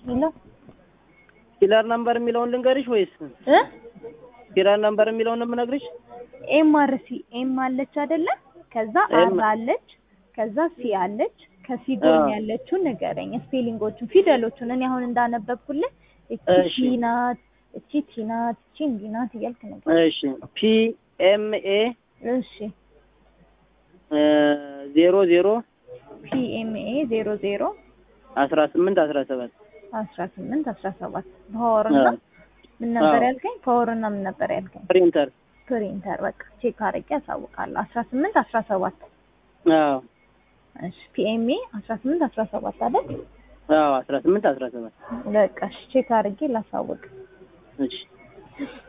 ሄሎ ኪለር ነምበር የሚለውን ልንገርሽ ወይስ እ ኪለር ነምበር የሚለውን ነው የምነግርሽ? ኤም አር ሲ ኤም አለች አይደለ? ከዛ አር ኤም- አለች፣ ከዛ ሲ አለች። ከሲ ጎን አዎ። ያለችውን ንገረኝ፣ ስፔሊንጎቹን፣ ፊደሎቹን እኔ አሁን እንዳነበብኩልህ እቺ እሺ። ቲ ናት፣ እቺ ቲ ናት፣ እቺ እንዲህ ናት እያልክ ነገር እሺ ፒ ኤም ኤ እሺ ዜሮ ዜሮ ፒ ኤም ኤ ዜሮ ዜሮ አስራ ስምንት አስራ ሰባት አስራ ስምንት አስራ ሰባት ፓወርና ምን ነበር አዎ። ያልከኝ? ፓወርና ምን ነበር ያልከኝ? ፕሪንተር ፕሪንተር በቃ ቼክ አድርጌ ያሳውቃለሁ። አስራ ስምንት አስራ ሰባት አዎ እሺ ፒኤምኤ አስራ ስምንት አስራ ሰባት አይደል? አዎ አስራ ስምንት አስራ ሰባት በቃ እሺ ቼክ አድርጌ ላሳውቅ። እሺ